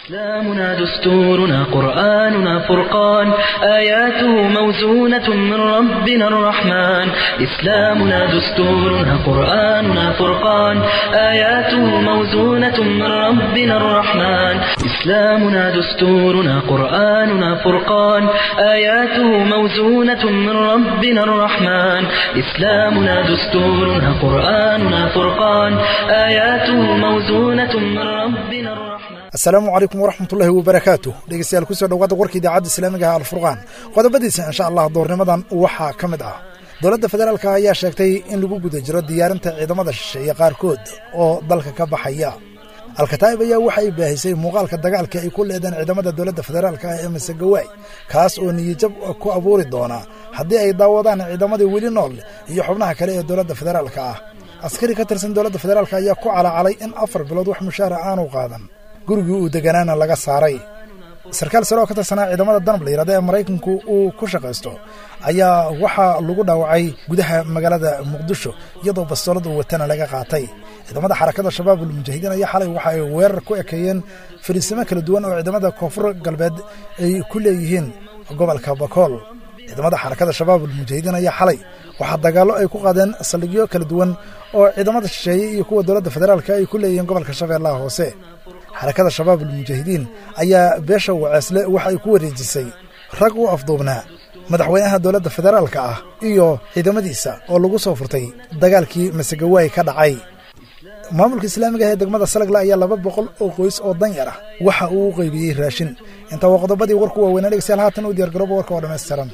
إسلامنا دستورنا قرآننا فرقان آياته موزونة من ربنا الرحمن إسلامنا دستورنا قرآننا فرقان آياته موزونة من ربنا الرحمن إسلامنا دستورنا قرآننا فرقان آياته موزونة من ربنا الرحمن إسلامنا دستورنا قرآننا فرقان آياته موزونة من ربنا الرحمن asalaamu calaykum waraxmatullaahi wabarakaatu dhegeystayaal kusoo dhawaada warka idaacadda islaamiga ah alfurqaan qodobadiisa insha allah doornimadan waxaa ka mid ah dowladda federaalka ayaa sheegtay in lagu guda jiro diyaarinta ciidamada shisheeye qaarkood oo dalka ka baxaya alkataa'ib ayaa waxa ay baahisay muuqaalka dagaalka ay ku leedeen ciidamada dowladda federaalka ah ee masegawaay kaas oo niyijab ku abuuri doona haddii ay daawadaan ciidamadii weli nool iyo xubnaha kale ee dowladda federaalka ah askari ka tirsan dowladda federaalk ayaa ku calacalay in afar bilood wax mushaara aanu qaadan gurigii uu deganaana laga saaray sarkaal sare oo ka tirsanaa ciidamada danab la yidhahda ee maraykanku uu ku shaqaysto ayaa waxaa lagu dhaawacay gudaha magaalada muqdisho iyadoo bastoolad uu watana laga qaatay ciidamada xarakada shabaab ulmujaahidiin ayaa xalay waxa ay weerar ku ekeeyeen fariisimo kala duwan oo ciidamada koonfur galbeed ay ku leeyihiin gobolka bakool ciidamada xarakada shabaab ulmujaahidiin ayaa xalay waxaa dagaallo ay ku qaadeen saldhigyo kala duwan oo ciidamada shisheeye iyo kuwa dowladda federaalka ay ku leeyihiin gobolka shabeellaha hoose xarakada shabaab ulmujaahidiin ayaa beesha waceesle waxa ay ku wareejisay rag u afduubnaa madaxweynaha dowladda federaalka ah iyo ciidamadiisa oo lagu soo furtay dagaalkii masegawaay ka dhacay maamulka islaamiga ah ee degmada salagla ayaa laba boqol oo qoys oo danyar ah waxa uu u qaybiyey raashin intaa waa qodobadii warku waaweynaa dhegeystayaal haatan u diyargarooba warka oo dhammaystiran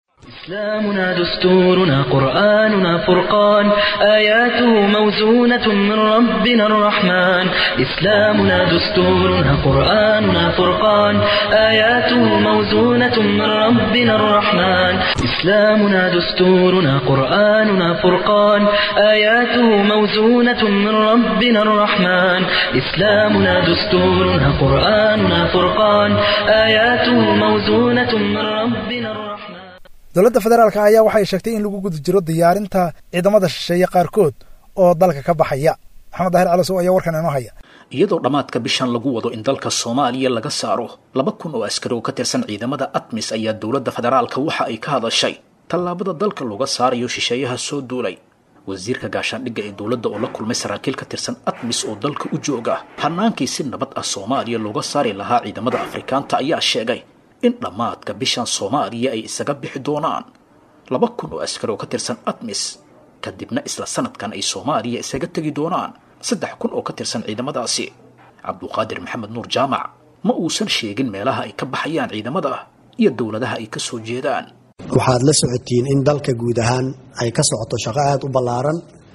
إسلامنا دستورنا قرآننا فرقان آياته موزونة من ربنا الرحمن إسلامنا دستورنا قرآننا فرقان آياته موزونة من ربنا الرحمن إسلامنا دستورنا قرآننا فرقان آياته موزونة من ربنا الرحمن إسلامنا دستورنا قرآننا فرقان آياته موزونة من ربنا الرحمن dowladda federaalk ayaa waxay sheegtay in lagu guda jiro diyaarinta ciidamada shisheeye qaarkood oo dalka ka baxaya maxamed daahir calasow ayaa warkan inoo haya iyadoo dhammaadka bishan lagu wado in dalka soomaaliya laga saaro laba kun oo askari oo ka tirsan ciidamada atmis ayaa dowladda federaalka waxa ay ka hadashay tallaabada dalka looga saarayo shisheeyaha soo duulay wasiirka gaashaandhigga ee dowladda oo la kulmay saraakiil ka tirsan atmis oo dalka u jooga hanaankii si nabad ah soomaaliya looga saari lahaa ciidamada afrikaanta ayaa sheegay in dhammaadka bishan soomaaliya ay isaga bixi doonaan laba kun oo askari oo ka tirsan atmis kadibna isla sanadkan ay soomaaliya isaga tegi doonaan saddex kun oo ka tirsan ciidamadaasi cabduqaadir maxamed nuur jaamac ma uusan sheegin meelaha ay ka baxayaan ciidamada iyo dowladaha ay ka soo jeedaan waxaad la socotiin in dalka guud ahaan ay ka socoto shaqo aada u ballaaran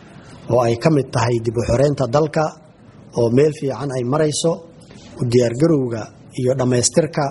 oo ay ka mid tahay dib u xoreynta dalka oo meel fiican ay marayso u diyaargarowga iyo dhammaystirka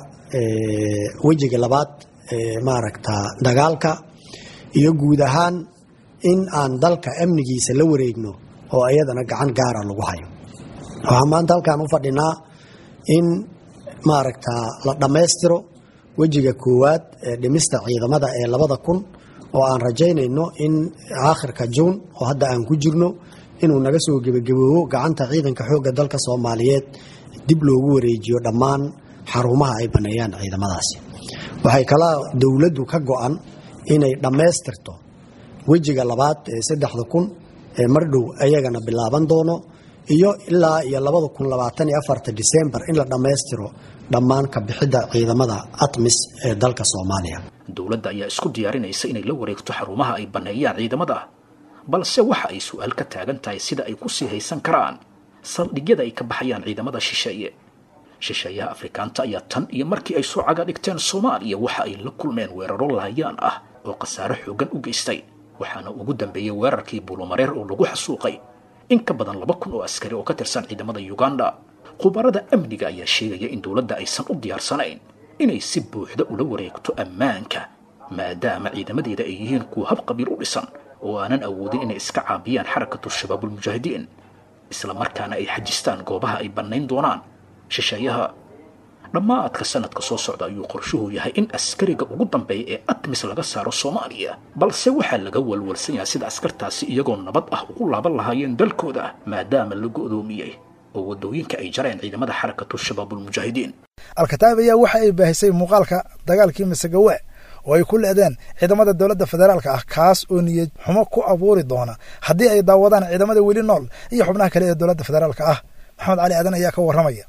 wejiga labaad ee maaragta dagaalka iyo guud ahaan in aan dalka amnigiisa la wareegno oo iyadana gacan gaara lagu hayo waxaan maanta halkaan u fadhinaa in maaragta la dhammaystiro wejiga koowaad ee dhimista ciidamada ee labada kun oo aan rajaynayno in aakhirka juun oo hadda aan ku jirno inuu naga soo gebagaboobo gacanta ciidanka xoogga dalka soomaaliyeed dib loogu wareejiyo dhammaan xarumaha ay baneeyaan ciidamadaasi waxay kalaa dowladdu ka go-an inay dhammaystirto wejiga labaad ee saddexda kun ee mardhow ayagana bilaaban doono iyo ilaa iyo labada kun labaatan iyo afarta disembar in la dhammaystiro dhammaan ka bixidda ciidamada atmis ee dalka soomaaliya dowladda ayaa isku diyaarinaysa inay la wareegto xarumaha ay baneeyaan ciidamada balse waxa ay su-aal ka taagan tahay sida ay ku sii haysan karaan saldhigyada ay ka baxayaan ciidamada shisheeye shisheeyaha afrikaanta ayaa tan iyo markii ay soo caga dhigteen soomaaliya waxa ay la kulmeen weeraro laayaan ah oo khasaare xoogan u geystay waxaana ugu dambeeyey weerarkii buulumareer oo lagu xasuuqay in ka badan laba kun oo askari oo ka tirsan ciidamada uganda khubarada amniga ayaa sheegaya in dowladda aysan u diyaarsanayn inay si buuxda ula wareegto ammaanka maadaama ciidamadeeda ay yihiin kuwa hab qabiil u dhisan oo aanan awoodin inay iska caabiyaan xarakatu shabaabulmujaahidiin isla markaana ay xajistaan goobaha ay bannayn doonaan shisheeyaha dhammaadka sanadka soo socda ayuu qorshuhu yahay in askariga ugu dambeeya ee atmis laga saaro soomaaliya balse waxaa laga walwalsan yahay sida askartaasi iyagoo nabad ah ugu laaban lahaayeen dalkooda maadaama la go'doomiyey oo waddooyinka ay jareen ciidamada xarakatu shabaabulmujaahidiin al-kataab ayaa waxa ay baahisay muuqaalka dagaalkii masagawa oo ay ku leedeen ciidamada dowladda federaalka ah kaas oo niyad xumo ku abuuri doona haddii ay daawadaan ciidamada weli nool iyo xubnaha kale ee dowladda federaalka ah maxamed cali aadan ayaa ka warramaya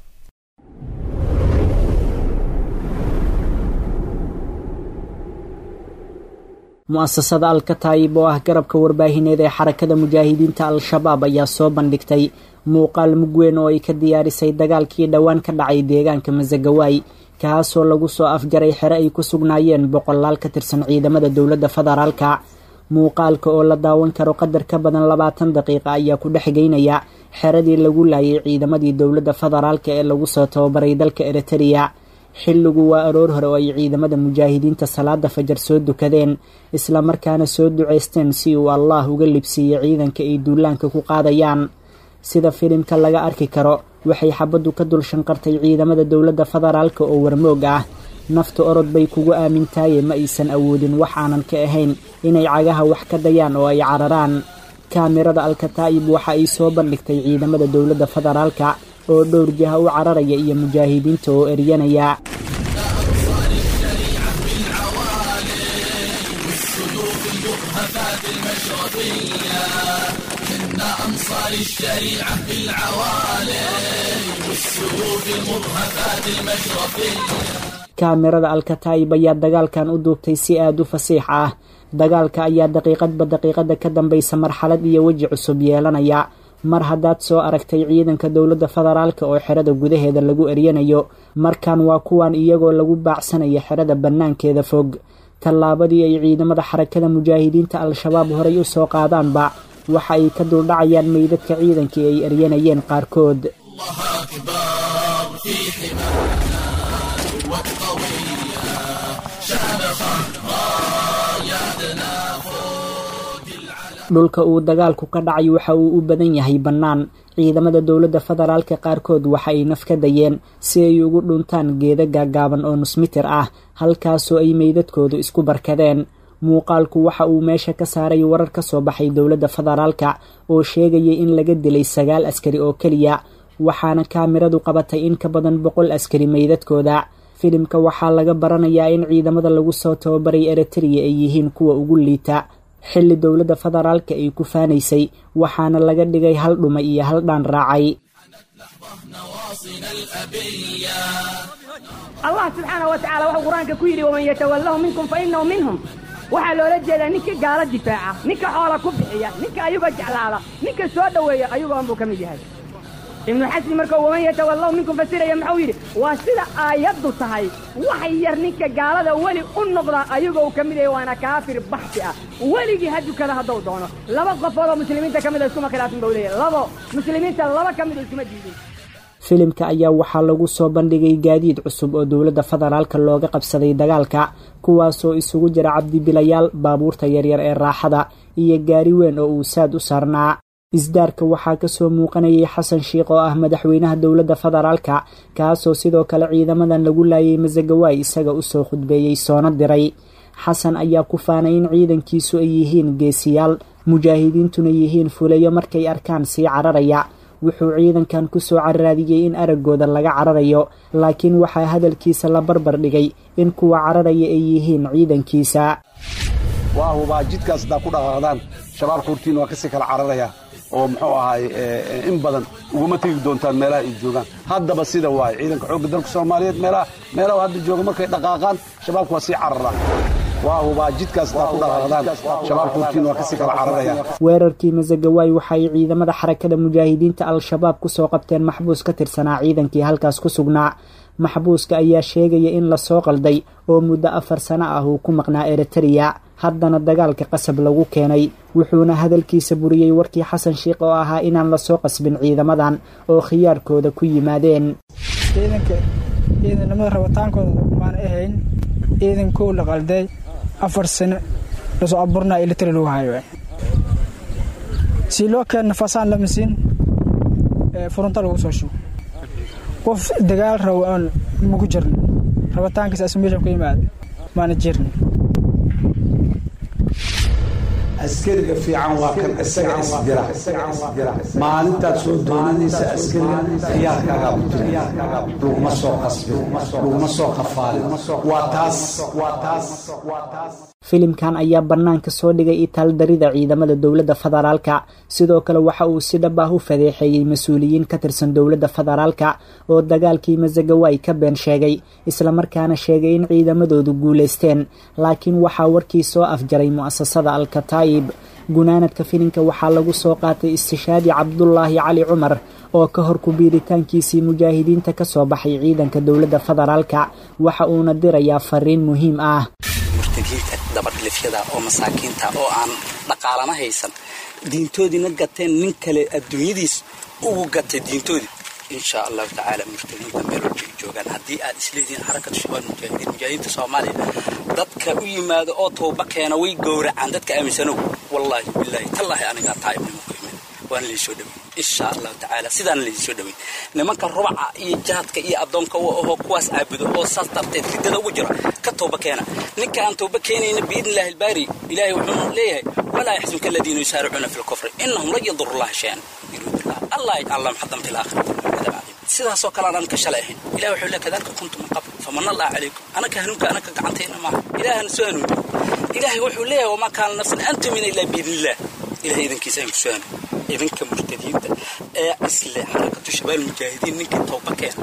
mu'asasada alkataayib oo ah garabka warbaahineed ee xarakada mujaahidiinta al-shabaab ayaa soo bandhigtay muuqaal mugweyn oo ay ka diyaarisay dagaalkii dhowaan ka dhacay deegaanka masagawaay kaasoo lagu soo afjaray xere ay ku sugnaayeen boqolaal ka tirsan ciidamada dowladda federaalka muuqaalka oo la daawan karo qadar ka badan labaatan daqiiqa ayaa ku dhex geynaya xeradii lagu laayay ciidamadii dowladda federaalka ee lagu soo tababaray dalka eritereya xilligu waa aroor hore oo ay ciidamada mujaahidiinta salaada fajar soo dukadeen islamarkaana soo ducaysteen si uu allaah uga libsiiyo ciidanka ay duulaanka ku qaadayaan sida filimka laga arki karo waxay xabaddu ka dul shanqartay ciidamada dowladda federaalka oo warmoog ah nafta orod bay kugu aamintaaye ma aysan awoodin wax aanan ka ahayn inay cagaha wax ka dayaan oo ay cararaan kaamirada alkataa'ib waxa ay soo bandhigtay ciidamada dowladda federaalka oo dhowr jiha u cararaya iyo mujaahidiinta oo eryanaya kaamirada alkataa'ib ayaa dagaalkan u duubtay si aada u fasiix ah dagaalka ayaa daqiiqadba daqiiqada ka dambaysa marxalad iyo weji cusub yeelanaya mar haddaad soo aragtay ciidanka dowladda federaalka oo xerada gudaheeda lagu eryanayo markan waa kuwan iyagoo lagu baacsanaya xerada bannaankeeda fog tallaabadii ay ciidamada xarakada mujaahidiinta al-shabaab horay u soo qaadaanba waxa ay ka duldhacayaan meydadka ciidankii ay eryanayeen qaarkood dhulka uu dagaalku ka dhacay waxa uu u badan yahay bannaan ciidamada dowladda federaalka qaarkood waxa ay naf ka dayeen si ay ugu dhuntaan geeda gaagaaban oo nusmitir ah halkaasoo ay meydadkoodu isku barkadeen muuqaalku waxa uu meesha ka saaray warar ka soo baxay dowladda federaalka oo sheegayay in laga dilay sagaal askari oo keliya waxaana kaamiradu qabatay in ka badan boqol askari meydadkooda filimka waxaa laga baranayaa in ciidamada lagu soo tababaray eritereya ay yihiin kuwa ugu liita xilli dowladda federaalka ay ku faanaysay waxaana laga dhigay hal dhuma iyo hal dhaan raacay allah subxaana wa tacala wuxuu qur-aanka ku yidhi waman yatawallahu minkum fa inahu minhum waxaa loola jeedaa ninka gaalo difaaca ninka xoola ku bixiya ninka ayuga jeclaada ninka soo dhoweeya ayugoon buu ka mid yahay ibnu xasni markuu waman yatawallahu minkum fasiraya muxuu yidhi waa sida aayaddu tahay wax yar ninka gaalada weli u noqda ayagoo ka mid yahay waana kaafir baxsi ah weligii ha dukada hadduu doono laba qofood oo muslimiinta ka mida iskuma khilaafin buu leeyahy labo muslimiinta laba ka mida iskuma diidin filimka ayaa waxaa lagu soo bandhigay gaadiid cusub oo dowladda federaalka looga qabsaday dagaalka kuwaasoo isugu jira cabdibilayaal baabuurta yaryar ee raaxada iyo gaari weyn oo uu saad u saarnaa isdaarka waxaa kasoo muuqanayay xasan sheikh oo ah madaxweynaha dowladda federaalka kaasoo sidoo kale ciidamadan lagu laayay masagawaay isaga usoo khudbeeyey soona diray xasan ayaa ku faanay in ciidankiisu ay yihiin geesiyaal mujaahidiintuna yihiin fulayo markay arkaan sii cararaya wuxuu ciidankan kusoo cararaadiyey in araggooda laga cararayo laakiin waxaa hadalkiisa la barbar dhigay in kuwa cararaya ay yihiin ciidankiisa waa hubaa jidkaas haddaa ku dhaqaaqdaan shabaabka hortiin waa kasii kala cararaya oo muxuu ahaay in badan uguma tegi doontaan meelaha ay joogaan haddaba sida waaye ciidanka xoogga dalka soomaaliyeed meelaha meelaha hadda jooga markay dhaqaaqaan shabaabka waa sii carara waa hubaa jidkaas haddaa ku dhaqaaqdaan shabaabka hortiin waa kasii kala cararaya weerarkii masagawaay waxa ay ciidamada xarakada mujaahidiinta al-shabaab kusoo qabteen maxbuus ka tirsanaa ciidankii halkaas ku sugnaa maxbuuska ayaa sheegaya in lasoo qalday oo muddo afar sano ah uu ku maqnaa eritereya haddana dagaalka qasab lagu keenay wuxuuna hadalkiisa buriyey warkii xasan sheikh oo ahaa inaan lasoo qasbin ciidamadan oo khiyaarkooda ku yimaadeen ciidanka ciidanimada rabitaankooda maan ahayn ciidankou la qalday afar sano lasoo abuurnaa elitari lagu hayo si loo keenna fasaan lama siin furunta lagu soo shugo qof dagaal rabo aan maku jirno rabitaankiisa as meeshan ku yimaada maana jirno askariga fiican waa kan isaga isdira maalintaad soo doonanaysa askariga khiyaarkaagaa ku jira laguma soo qasbin laguma soo qafaalin waa taas waa taas waa taas filimkan ayaa bannaanka soo dhigay itaaldarida ciidamada dowladda federaalka sidoo kale waxa uu si dhab ah u fadeexeeyey mas-uuliyiin ka tirsan dowladda federaalka oo dagaalkii masagawaay ka been sheegay islamarkaana sheegay in ciidamadoodu guulaysteen laakiin waxaa warkii soo afjaray mu'asasada alkataa'ib gunaanadka filimka waxaa lagu soo qaatay istishaadi cabdulaahi cali cumar oo ka hor kubiiritaankiisii mujaahidiinta ka soo baxay ciidanka dowladda federaalka waxa uuna dirayaa fariin muhiim ah murtadiinta dabadhilifyada oo masaakiinta oo aan dhaqaalana haysan diintoodiina gateen nin kale adduunyadiis ugu gatay diintoodii insha allahu tacaala murtadiinta meel walba ay joogaan haddii aad isleedihiin xarakatu shabaab mujaahidiin mujaahidiinta soomaaliya dadka u yimaado oo tooba keena way gowracaan dadka aaminsanow wallaahi bilaahi tallaahi anigaa taa'ibnimo ku imid waana laysoo dhawey insha allahu tacaala sidaana laysoo dhawey nimanka rubaca iyo jaadka iyo addoonka u ahoo kuwaas caabudo oo saas darteed riddada ugu jira ka tooba keena ninka aan tooba keenayna biidni illahi albaari ilaahay wuxuu leeyahay walaa yaxzunka aladiina yusaaricuuna fi lkufri innahum lan yaduru llaha shay-an yuruudullah allah yajcal lahum xadan fi laakhirati cadab cadiim sidaasoo kale aan ka shalay ahayn ilahi wuxuu leeyahay kadalika kuntum min qabl famanna allah calaykum anaka hanuunka anaka gacantayna maaha ilaahana soo hanuuniyo ilaahay wuxuu leeyahay wamaa kaana nafsan an tumina ilaa biidnillah ilahay idankiisa aan ku soo hanuuniyo idinka murtadiinta ee isle xarakatu shabaal mujaahidiin ninkii tooba keena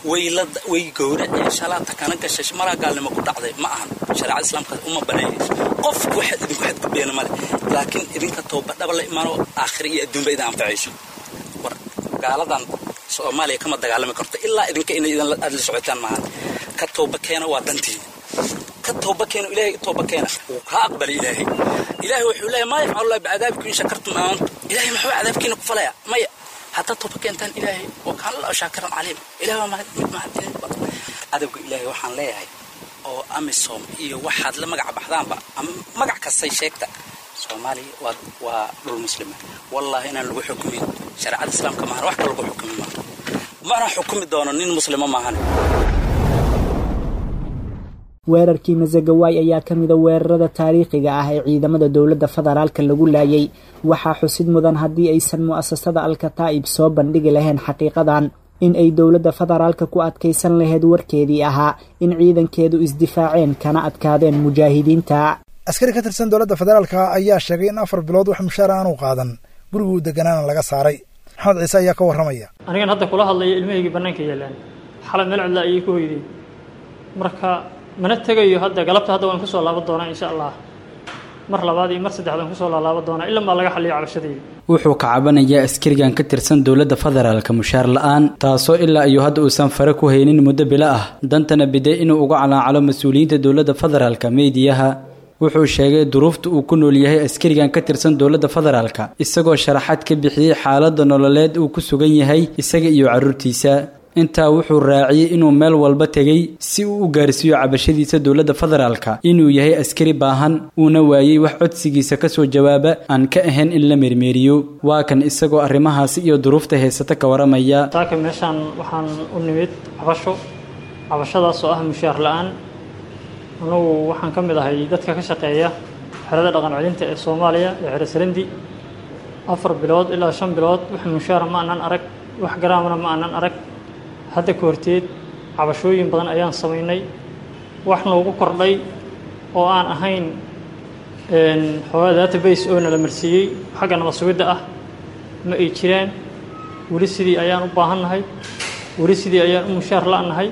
way gowraceen shalaata kana gashay maraa gaalnimo ku dhacday ma ahan shareecada islaamka uma banaynayso qof waxaad idinku xadgudbeena male laakiin idinka tooba dhaba la imaano aakhira iyo adduunba idin anfacayso war gaaladan soomaaliya kama dagaalami karto ilaa idinka inay idin aad la socotaan maahan ka tooba keena waa dantiina ka tooba keena ilaahay tooba keena wuu kaa aqbalay ilaahay ilaahay wuxuu leeyahay maa yafcalu allah bicadaabikum in shakartum aamantum ilaahay muxuu cadaabkiina ku falaya maya haddaad tooba keentaan ilaahay oo kaana la shaakiran caliim ilahay waa mid mahadin cadowga ilaahay waxaan leeyahay oo amisom iyo waxaad la magac baxdaanba ama magac kastay sheegta soomaaliya waa waa dhul muslima wallaahi inaan lagu xukumin shareecada islaamka maahan wax ka lagu xukumi maaha mana xukumi doono nin muslima maahan weerarkii masagawaay ayaa ka mida weerarada taariikhiga ah ee ciidamada dowladda federaalka lagu laayay waxaa xusid mudan haddii aysan mu'asasada alkataa'ib soo bandhigi lahayn xaqiiqadan in ay dowladda federaalka ku adkaysan lahayd warkeedii ahaa in ciidankeedu isdifaaceen kana adkaadeen mujaahidiinta askari ka tirsan dowladda federaalka ayaa sheegay in afar bilood wax mushaar aanu qaadan guriguu deganaana laga saaray maxamed ciise ayaa ka warramaya anigan hadda kula hadlaya ilmahaygii bannaanka yaalaan xalay meel cidla ayay ku hoyday marka mana tegayo hadda galabta hadda waan kusoo laaban doonaa insha allah mar labaad iyo mar saddexaad waan kusoo laalaaban doonaa ilaa maa laga xaliyo cabashadayda wuxuu ka cabanayaa askarigan ka tirsan dowladda federaalka mushaar la-aan taasoo ilaa iyo hadda uusan fare ku haynin muddo bilo ah dantana biday inuu uga calaacalo mas-uuliyiinta dowladda federaalka meediyaha wuxuu sheegay duruufta uu ku nool yahay askarigan ka tirsan dowladda federaalka isagoo sharaxaad ka bixiyey xaaladda nololeed uu ku sugan yahay isaga iyo carruurtiisa intaa wuxuu raaciyey inuu meel walba tegey si uu u gaarsiiyo cabashadiisa dowladda federaalka inuu yahay askari baahan uuna waayey wax codsigiisa ka soo jawaaba aan ka ahayn in la mermeeriyo waa kan isagoo arrimahaasi iyo duruufta haysata ka waramaya saaka meeshaan waxaan u nimid cabasho cabashadaas oo ah mushaar la-aan anugu waxaan ka mid ahay dadka ka shaqeeya xerada dhaqan celinta ee soomaaliya ee xero sarandi afar bilood ilaa shan bilood wax mushaara ma aanan arag wax garaamana ma aanan arag hadda ka horteed cabashooyin badan ayaan samaynay wax noogu kordhay oo aan ahayn xoogaa database oo nala marsiiyey xagga nabad sugidda ah ma ay jiraan weli sidii ayaan u baahannahay weli sidii ayaan u mushaar la-nahay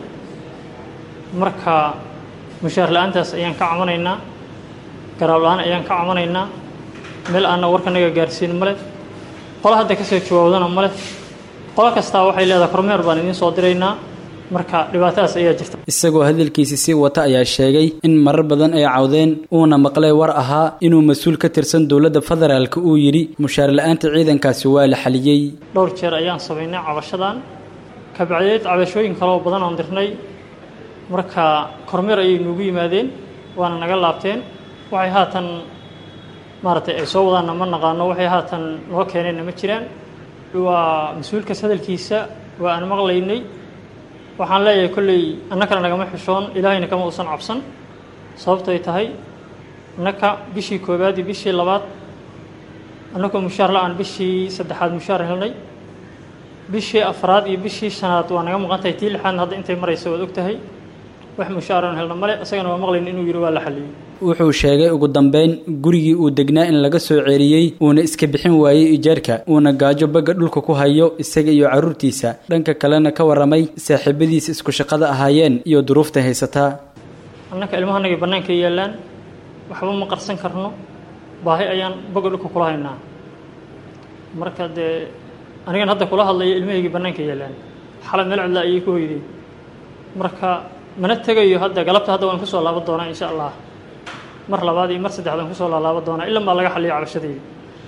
marka mushaar la-aantaas ayaan ka camanaynaa garaab la-aan ayaan ka camanaynaa meel aanna warkanaga gaarsiin male qolo hadda kasoo jawaabdana male qolo kastaa waxay leedahay kormeer baan idiin soo diraynaa marka dhibaatadaas ayaa jirta isagoo hadalkiisi sii wata ayaa sheegay in marar badan ay cawdeen uuna maqlay war ahaa inuu mas-uul ka tirsan dowladda federaalka uu yidhi mushaar la-aanta ciidankaasi waa la xaliyey dhowr jeer ayaan samaynay cabashadan kabacdeed cabashooyin kaloo badan oon dirnay marka kormeer ayay nuugu yimaadeen waana naga laabteen waxay haatan maaragtay ay soo wadaanna ma naqaano waxay haatan noo keeneenna ma jiraan waa mas-uulkaas hadalkiisa waa aan maqlaynay waxaan leeyahay kolley annakana nagama xishoon ilaahayna kama uusan cabsan sababtoy tahay annaka bishii koowaad iyo bishii labaad annagoo mushaar la-aan bishii saddexaad mushaar helnay bishii afraad iyo bishii shanaad waa naga maqan tahay tii lixaadna hadda intay maraysa waad og tahay wax mushaaran helna male isagana waa maqlayn inuu yidhi waa la xaliyey wuxuu sheegay ugu dambeyn gurigii uu degnaa in laga soo ceeriyey uuna iska bixin waayey ijaarka uuna gaajo bagga dhulka ku hayo isaga iyo carruurtiisa dhanka kalena ka warramay saaxiibadiisa isku shaqada ahaayeen iyo duruufta haysataa annaka ilmahanagay bannaanka yaallaan waxba ma qarsan karno baahi ayaan bagga dhulka kula haynaa marka dee anigan hadda kula hadlaya ilmahaygii bannaanka yaallaan xalay meel cidla ayay ku hoydeen marka mana tegayo hadda galabta hadda waan kusoo laaban doonaa insha allah mar labaad iyo mar saddexaad waan kusoo laalaaban doonaa ilan baa laga xaliya cabashadayda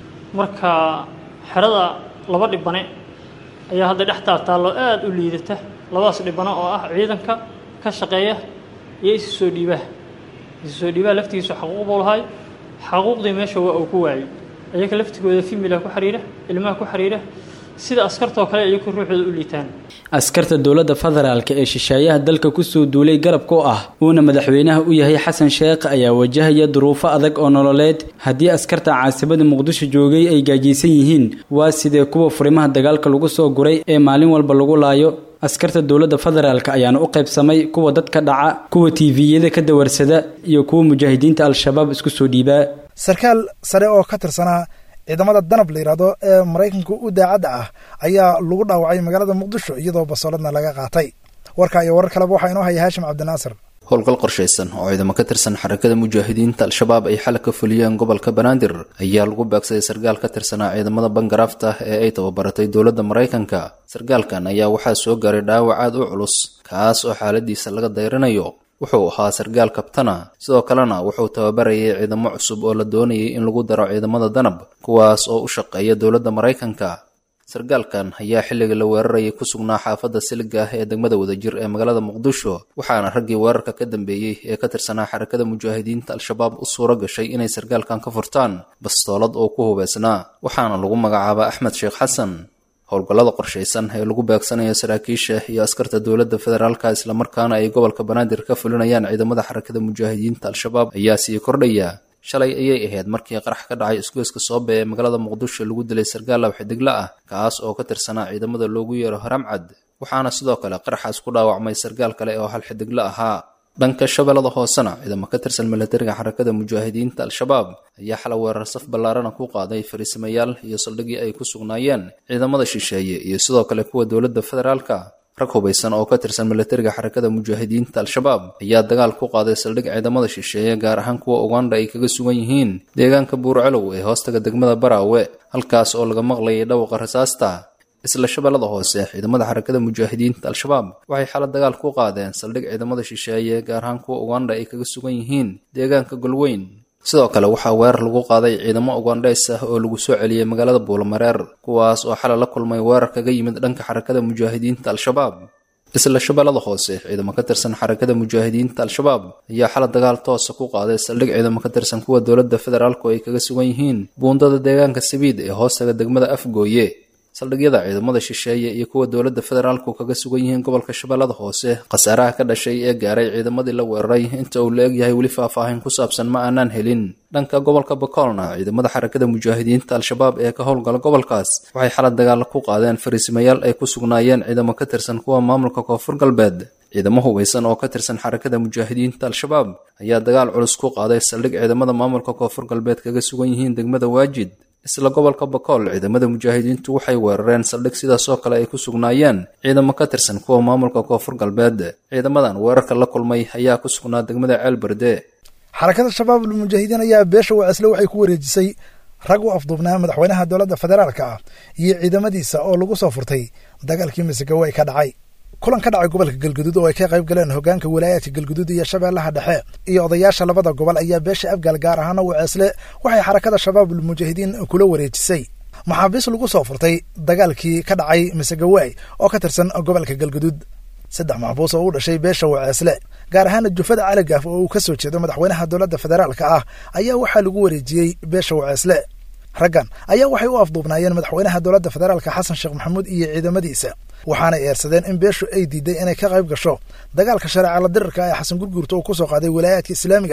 marka xerada laba dhibane ayaa hadda dhex taataallo aada u liidata labadaas dhibano oo ah ciidanka ka shaqeeya iyo isu soo dhiibaha isu soo dhiibaha laftigiisu xaquuq buu lahay xaquuqdii meesha waa uu ku waayey ayaga laftigooda fimila ku xiriira ilmaha ku xiriira sida askartoo kale iyaku ruuxooda u liitaan askarta dowladda federaalka ee shisheeyaha dalka kusoo duulay garabka u ah uuna madaxweynaha u yahay xasan sheekh ayaa wajahaya duruufo adag oo nololeed haddii askarta caasimada muqdisho joogay ay gaajiysan yihiin waa sidee kuwa furimaha dagaalka lagu soo guray ee maalin walba lagu laayo askarta dowladda federaalka ayaana u qaybsamay kuwa dadka dhaca kuwa tiiviyada ka dawarsada iyo kuwa mujaahidiinta al-shabaab isku soo dhiibaa sarkaal sare oo ka tirsanaa ciidamada danab la yidhaahdo ee maraykanka u daacadda ah ayaa lagu dhaawacay magaalada muqdisho iyadoo basooladna laga qaatay warka iyo warar kaleba waxaa inoo haya haashim cabdinaasir howlgal qorshaysan oo ciidamo ka tirsan xarakada mujaahidiinta al-shabaab ay xalay ka fuliyeen gobolka banaadir ayaa lagu beegsaday sarkaal ka tirsanaa ciidamada bangaraafta ee ay tababaratay dowladda maraykanka sarkaalkan ayaa waxaa soo gaaray dhaawac aad u culus kaas oo xaaladiisa laga dayrinayo wuxuu ahaa sarkaal kabtana sidoo kalena wuxuu tababarayay ciidamo cusub oo la doonayay in lagu daro ciidamada danab kuwaas oo u shaqeeya dowladda maraykanka sarkaalkan ayaa xilliga la weerarayay ku sugnaa xaafadda siliga ah ee degmada wadajir ee magaalada muqdisho waxaana raggii weerarka ka dambeeyey ee ka tirsanaa xarakada mujaahidiinta al-shabaab u suuro gashay inay sarkaalkan ka furtaan bastoolad oo ku hubeysnaa waxaana lagu magacaabaa axmed sheekh xasan howlgallada qorshaysan ee lagu beegsanayo saraakiisha iyo askarta dowladda federaalka islamarkaana ay gobolka banaadir ka fulinayaan ciidamada xarakada mujaahidiinta al-shabaab ayaa sii kordhaya shalay ayay ahayd markii qarax ka dhacay isgoyska soobe ee magaalada muqdisho lagu dilay sarkaal lawxidigla ah kaas oo ka tirsanaa ciidamada loogu yeero haramcad waxaana sidoo kale qaraxaas ku dhaawacmay sarkaal kale oo hal xidigla ahaa dhanka shabeellada hoosena ciidamo ka tirsan milatariga xarakada mujaahidiinta al-shabaab ayaa xala weerar saf ballaarana ku qaaday fariisamayaal iyo saldhigii ay ku sugnaayeen ciidamada shisheeye iyo sidoo kale kuwa dowladda federaalka rag hubaysan oo ka tirsan milatariga xarakada mujaahidiinta al-shabaab ayaa dagaal ku qaaday saldhig ciidamada shisheeye gaar ahaan kuwa uganda ay kaga sugan yihiin deegaanka buurcelow ee hoostaga degmada baraawe halkaas oo laga maqlayay dhawaqa rasaasta isla shabeellada hoose ciidamada xarakada mujaahidiinta al-shabaab waxay xala dagaal ku qaadeen saldhig ciidamada shisheeye gaar ahaan kuwa uganda ay kaga sugan yihiin deegaanka golweyn sidoo kale waxaa weerar lagu qaaday ciidamo ugandheys ah oo lagu soo celiyey magaalada buulamareer kuwaas oo xalay la kulmay weerar kaga yimid dhanka xarakada mujaahidiinta al-shabaab isla shabeellada hoose ciidamo ka tirsan xarakada mujaahidiinta al-shabaab ayaa xala dagaal toosa ku qaaday saldhig ciidamo ka tirsan kuwa dowladda federaalku ay kaga sugan yihiin buundada deegaanka sabiid ee hoostaga degmada afgooye saldhigyada ciidamada shisheeye iyo kuwa dowladda federaalku kaga sugan yihiin gobolka shabeellada hoose khasaaraha ka dhashay ee gaaray ciidamadii la weeraray inta uu la egyahay weli faahfaahin ku saabsan ma aanaan helin dhanka gobolka bakoolna ciidamada xarakada mujaahidiinta al-shabaab ee ka howlgala gobolkaas waxay xalad dagaal ku qaadeen fariisimayaal ay ku sugnaayeen ciidamo ka tirsan kuwa maamulka koonfur galbeed ciidamo hubaysan oo ka tirsan xarakada mujaahidiinta al-shabaab ayaa dagaal culus ku qaaday saldhig ciidamada maamulka koonfur galbeed kaga sugan yihiin degmada waajid isla gobolka bakool ciidamada mujaahidiintu waxay weerareen saldhig sidaasoo kale ay ku sugnaayeen ciidamo ka tirsan kuwa maamulka koonfur galbeed ciidamadan weerarka la kulmay ayaa ku sugnaa degmada ceelberde xarakada shabaab almujaahidiin ayaa beesha wacisle waxay ku wareejisay rag u afduubnaa madaxweynaha dowladda federaalka ah iyo ciidamadiisa oo lagu soo furtay dagaalkii masagawe ka dhacay kulan ka dhacay gobolka galguduud oo ay ka qayb galeen hogaanka walaayaadka galguduud iyo shabeellaha dhexe iyo odayaasha labada gobol ayaa beesha afgaal gaar ahaana waceesle waxay xarakada shabaab almujaahidiin kula wareejisay maxaabiis lagu soo furtay dagaalkii ka dhacay masagawaay oo ka tirsan gobolka galguduud saddex maxbuus oo u dhashay beesha waceesle gaar ahaana jufada caligaaf oo uu ka soo jeedo madaxweynaha dowladda federaalka ah ayaa waxaa lagu wareejiyey beesha waceesle raggan ayaa waxay u afduubnaayeen madaxweynaha dowladda federaalka xasan sheekh maxamuud iyo ciidamadiisa waxaanay eersadeen in beeshu ay diiday inay ka qayb gasho dagaalka shareeca la dirirka ee xasan gurguurta uu ku soo qaaday walaayaadka islaamiga ah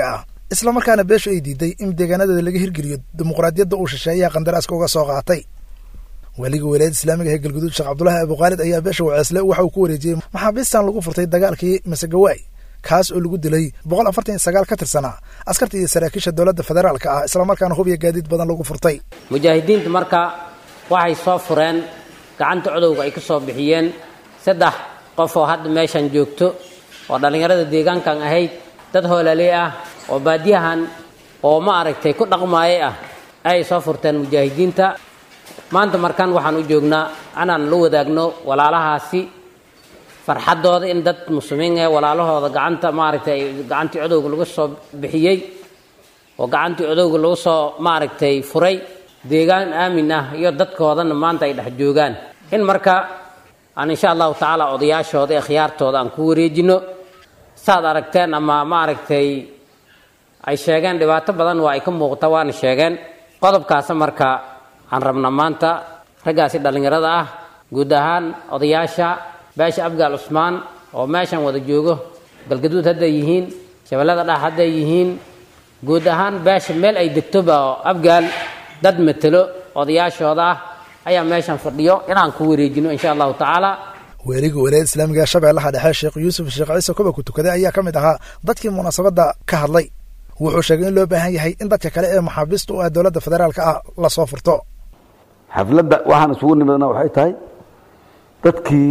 islamarkaana beeshu ay diiday in deegaanadeeda laga hirgeliyo dimuqraadiyadda uu shisheeyaha qandaraaska uga soo qaatay weliga wilaayada islaamiga ee galguduud sheekh cabdulaahi abukhaalid ayaa beesha waceesle waxa uu ku wareejiyey maxaabiistan lagu furtay dagaalkii masegawaay kaas oo lagu dilay boqol afartan iyo sagaal ka tirsanaa askarta iyo saraakiisha dowladda federaalka ah islamarkaana hubya gaadiid badan lagu furtay mujaahidiintu marka waxay soo fureen gacanta codowga ay ka soo bixiyeen saddex qof oo hadda meeshan joogto oo dhallinyarada deegaankan ahayd dad hoolaaley ah oo baadiyahan oo ma aragtay ku dhaqmaayay ah ayay soo furteen mujaahidiinta maanta markan waxaan u joognaa inaan la wadaagno walaalahaasi farxaddooda in dad muslimiin ee walaalahooda gacanta maaragtay gacantii codowga lagu soo bixiyey oo gacantii codowga lagu soo maaragtay furay deegaan aamin ah iyo dadkoodana maanta ay dhex joogaan in marka aan insha allahu tacaala odayaashooda ee khiyaartooda aan ku wareejino saad aragteen ama maaragtay ay sheegeen dhibaato badan waa ay ka muuqata waana sheegeen qodobkaasa marka aan rabna maanta raggaasi dhallinyarada ah guud ahaan odayaasha beesha abgaal cusmaan oo meeshan wada joogo galgaduud hadday yihiin shabeellada dhax hadday yihiin guud ahaan beesha meel ay degtoba oo abgaal dad matelo odayaashooda ah ayaa meeshan fadhiyo inaan ku wareejino insha allahu tacaala weeliga wilaayada islaamiga ee shabeellaha dhexe sheekh yuusuf sheekh ciise koba ku tukaday ayaa ka mid ahaa dadkii munaasabadda ka hadlay wuxuu sheegay in loo baahan yahay in dadka kale ee maxaabiista u ah dowladda federaalka ah la soo furto xafladda waxaan isugu nimidna waxay tahay dadkii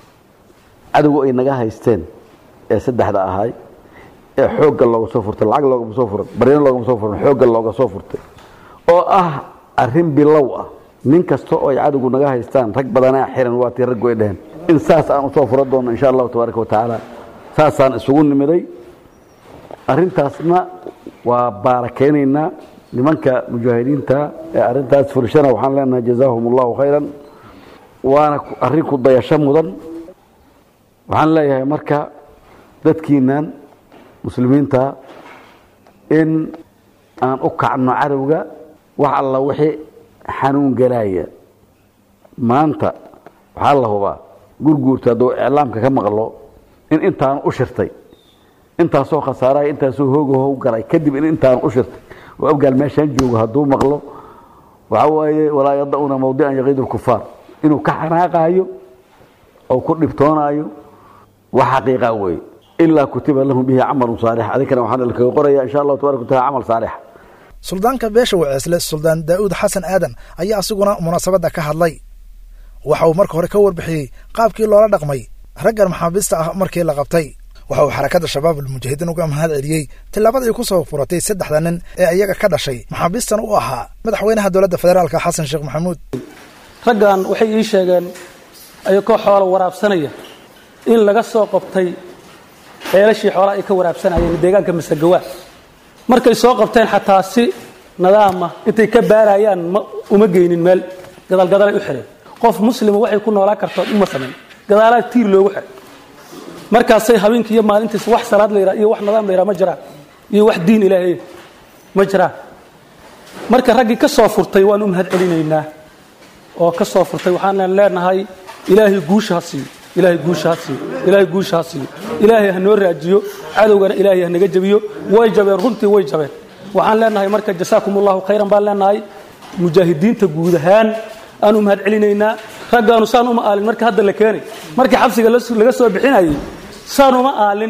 cadowga ay naga haysteen ee saddexda ahay ee xoogga looga soo furtay lacag loogama soo furan baryano loogama soo furan xoogga looga soo furtay oo ah arrin bilow ah nin kasta oo ay cadowgu naga haystaan rag badanaa xiran waa tii raggu ay dheheen in saas aan usoo furan doonno insha allahu tabaaraka wa tacaala saasaan isugu nimiday arrintaasna waa baarakeynaynaa nimanka mujaahidiinta ee arrintaas furshana waxaan leenahay jazaahum allahu khayran waana arrin ku dayasho mudan waxaan leeyahay marka dadkiinan muslimiinta in aan u kacno cadowga wax alla wixii xanuun galaaya maanta waxaa la hubaa gurguurta hadduu iclaamka ka maqlo in intaan u shirtay intaasoo khasaaraya intaasoo hoogahow galay kadib in intaan u shirtay oo abgaal meeshaan joogo hadduu maqlo waxaa waaye walaa yada-una mawdican yaqiid lkufaar inuu ka xanaaqaayo oo ku dhibtoonaayo wax xaqiiqa weeye ilaa kutiba lahum bihi camalun saalix adinkana waxaan kaga qoraya insha allahu tabarak wa taala camal saalix suldaanka beesha waceesle suldaan daa'uud xasan aadan ayaa asiguna munaasabadda ka hadlay waxa uu marka hore ka warbixiyey qaabkii loola dhaqmay raggan maxaabiista ah markii la qabtay waxa uu xarakadda shabaab almujaahidiin uga mahad celiyey tillaabada ay ku soo furatay saddexda nin ee iyaga ka dhashay maxaabiistan u ahaa madaxweynaha dowladda federaalka xasan sheekh maxamuud raggan waxay ii sheegeen ayagoo xoolo waraabsanaya in laga soo qabtay ceelashii xoolaha ay ka waraabsanayeen deegaanka masagawaa markay soo qabteen xataa si nadaama intay ka baarayaan ma uma geynin meel gadaalgadaalay u xidheen qof muslima waxay ku noolaan kartoon uma samayn gadaalaa tiir loogu xidhay markaasay habeenkii iyo maalintiis wax salaad la yidhaha iyo wax nadaam la yidhaha ma jiraan iyo wax diin ilaahay ma jiraan marka raggii ka soo furtay waan u mahad celinaynaa oo ka soo furtay waxaan leenahay ilaahay guusha ha siiyo ilaahay guusha ha siiyo ilaahay guusha ha siiyo ilaahay ha noo raajiyo cadowgana ilaahay ha naga jebiyo way jabeen runtii way jabeen waxaan leenahay marka jasaakum allahu khayran baan leenahay mujaahidiinta guud ahaan aan u mahad celinaynaa raggaanu saan uma aalin marka hadda la keenay markii xabsiga laga soo bixinayay saan uma aalin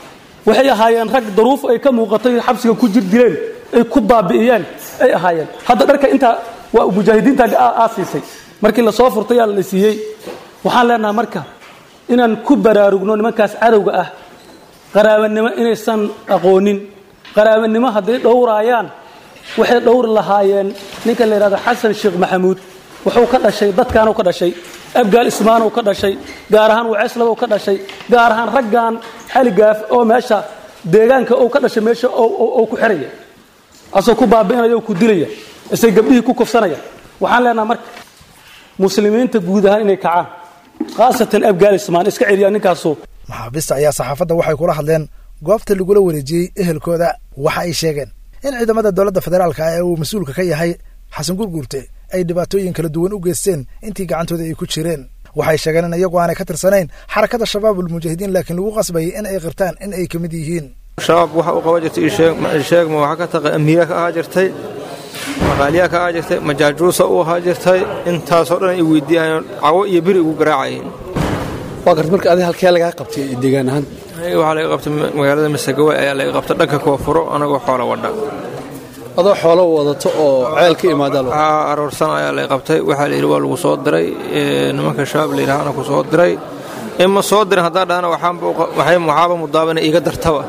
waxay ahaayeen rag daruuf ay ka muuqatay xabsiga ku jir dileen ay ku baabi'iyeen ay ahaayeen hadda dharka intaa waa mujaahidiinta aasiisay markii lasoo furtay yaa la siiyey waxaan leenahay marka inaan ku baraarugno nimankaas cadowga ah qaraabanimo inaysan aqoonin qaraabanimo hadday dhowraayaan waxay dhowri lahaayeen ninka la yidhahdo xasan sheekh maxamuud wuxuu ka dhashay dadkaanu ka dhashay abgaal ismaanow ka dhashay gaar ahaan waceeslabow ka dhashay gaar ahaan raggan xaligaaf oo meesha deegaanka uu ka dhashay meesha oo ku xiraya asoo ku baabi'inaya oo ku dilaya isay gabdhihii ku kufsanaya waxaan leenaha marka muslimiinta guud ahaan inay kacaan khaasatan abgaal ismaan iska celiyaa ninkaasu maxaabiista ayaa saxaafadda waxay kula hadleen goobta lagula wareejiyey ehelkooda waxa ay sheegeen in ciidamada dowladda federaalka ah ee uu mas-uulka ka yahay xasan gurguurte ay dhibaatooyin kala duwan u geysteen intii gacantooda ay ku jireen waxay sheegeen in iyagu aanay ka tirsanayn xarakada shabaab ulmujaahidiin laakiin lagu qasbayay in ay qirtaan in ay ka mid yihiin shabaab waxa u qaban jirtay sheeg ma waxa ka taqa amiira ka ahaa jirtay maqaaliyaa ka ahaa jirtay majaajuusa u ahaa jirtay intaasoo dhan ay weydiiyaan cawo iyo biri ugu garaacayeen waa garta marka adiga halkee lagaa qabtay deegaan ahaan aniga waxaa laga qabtay magaalada masagawa ayaa laga qabtay dhanka koonfuro anagoo xoola wadha adoo xoolo wadato oo ceel ka imaada aroorsan ayaa laga qabtay waxaa layidhi waa lagu soo diray nimanka shabaab layidhaahana ku soo diray ima soo dirin haddaan dhahana waxaaba mudaabana iiga dartaba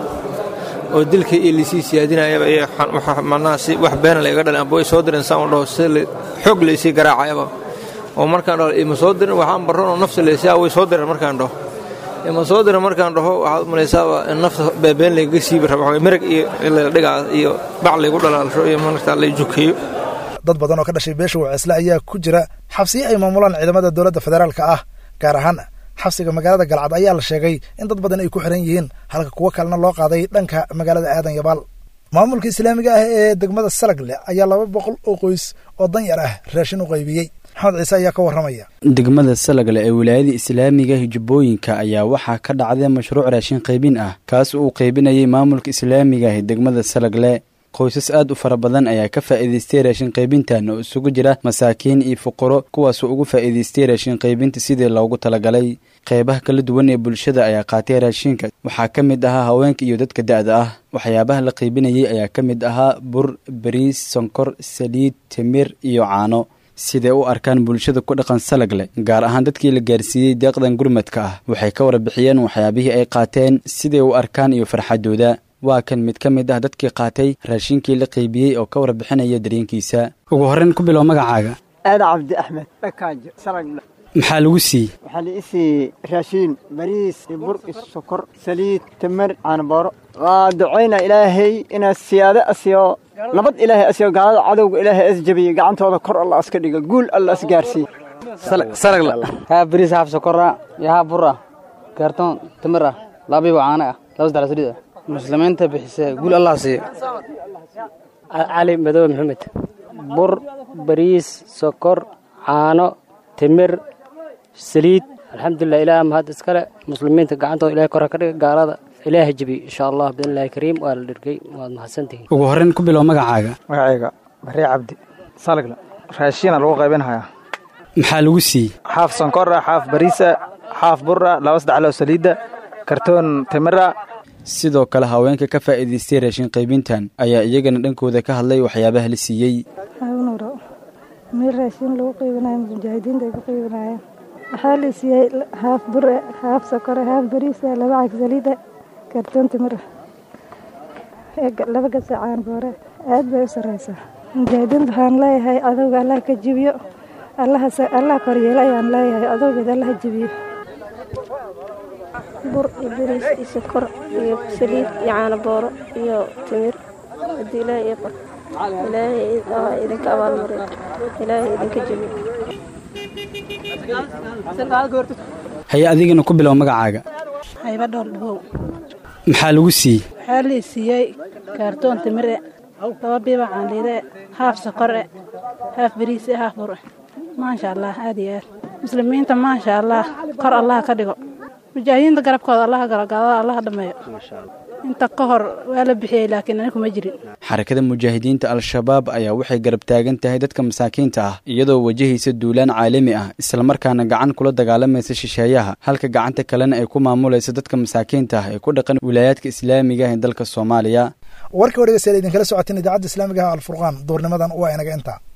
oo dilka iyo lisii siyaadinayaba iyo macnaha si wax beena layga dhalin amba way soo dirin saan u dhaho si xoog laysii garaacayaba oo markaan dhaho ima soo dirin waxaan barron oo nafsi laysaa way soo dirin markaan dhaho ima soo dirin markaan dhaho waxaad umalaysaaba in nafta beebeen laygaga siibi raba merag iyo dhigaa iyo bac laygu dhalaalsho iyo markaa lay jukeeyo dad badan oo ka dhashay beesha waceesle ayaa ku jira xabsiyo ay maamulaan ciidamada dowladda federaalka ah gaar ahaan xabsiga magaalada galcad ayaa la sheegay in dad badan ay ku xiran yihiin halka kuwo kalena loo qaaday dhanka magaalada aadan yabaal maamulka islaamiga ah ee degmada salagle ayaa laba boqol oo qoys oo danyar ah raashin u qaybiyey maxamed ciise ayaa ka warramaya degmada salagle ee wilaayada islaamiga hijubbooyinka ayaa waxaa ka dhacday mashruuc raashin qaybin ah kaas uu qaybinayay maamulka islaamiga ah degmada salagle qoysas aad u fara badan ayaa ka faa'iidaystay raashin qaybintan oo isugu jira masaakiin iyo fuqaro kuwaasoo ugu faa'iidaystay raashin qaybinta sidii loogu talagalay qeybaha kala duwan ee bulshada ayaa qaatay raashinka waxaa ka mid ahaa haweenka iyo dadka da'da ah waxyaabaha la qaybinayay ayaa ka mid ahaa bur bariis sonkor saliid timir iyo caano siday u arkaan bulshada ku dhaqan salagle gaar ahaan dadkii la gaarsiiyey deeqdan gurmadka ah waxay ka warbixiyeen waxyaabihii ay qaateen siday u arkaan iyo farxadooda waa kan mid ka mid ah dadkii qaatay raashinkii la qaybiyey oo ka warbixinaya dareenkiisa ugu horreyn ku bilow magacaaga aada cabdi axmed dhakaajo salagle maxaa lagu siiyey waxaa la ii siiyey raashiin bariis iyo bur iyo sokor saliid tamar caanabooro waa ducayna ilaahay inaad siyaado asiyo nabad ilaahay asiyo gaalada cadowga ilaahay as jabiyo gacantooda kor alla aska dhiga guul alla as gaarsiiye salagle haa bariis haaf sokora iyo haa bur ah kaartoon tamar ah laabiiba caano ah laba saddex saliid ah muslimiinta bixise guul allah siiyo cali madoobe maxamed bur bariis sokor caano timir saliid alxamdulilah ilaah mahad iskale muslimiinta gacantooda ilahay kora ka dhiga gaalada ilaaha jebiy insha allah biidnillahi kariim waa la dhirgay waad mahadsantihiin ugu horreyn ku bilow magacaaga magacayga barre cabdi salagle raashiina lagu qaybinhayaa maxaa lagu siiyey xaaf sonkor ah xaaf bariisa xaaf bur ah laba saddex loo saliidda kartoon timira sidoo kale haweenka ka faa'iidaystay raashin qaybintan ayaa iyagana dhankooda ka hadlay waxyaabaha la siiyey nuro meel raashin lagu qaybinayo mujaahidiinta ay ku qaybinayaan waxaa la siiyey haaf bure haaf sokore haaf bariisa laba cag saliida kartoon timira laba gasacaan boore aad bay u sarreysaa mujaahidiinta waxaan leeyahay adowga allah ka jibiyo allah koryeelo ayaan leeyahay adowgeeda allah jibiyo bur iyo bariis iyo sokor iyo saliid iyo caano booro iyo timir haddii ilaahay ii qor ilaahay idinka abaalmariyo ilaahay idinka jebiyo haye adigana ku bilow magacaaga hayba dhool dhabow maxaa lagu siiyey waxaa lii siiyey kaartoon timire laba biiba caanliide haaf sokore haaf bariise haaf bur maasha allah aad iyo aad muslimiinta maasha allah kor allah ka dhigo mujaahidiinta garabkooda allaha galagaalada allaha dhammeeyo inta ka hor waa la bixiyey laakiin ani kuma jirin xarakada mujaahidiinta al-shabaab ayaa waxay garab taagan tahay dadka masaakiinta ah iyadoo wajahaysa duulaan caalami ah islamarkaana gacan kula dagaalamaysa shisheeyaha halka gacanta kalena ay ku maamulaysa dadka masaakiinta ah ee ku dhaqan wilaayaadka islaamiga ah ee dalka soomaaliya warka wargeysa idinkala socoteen idaacadda islaamiga ah alfurqaan duurnimadan waa inaga intaa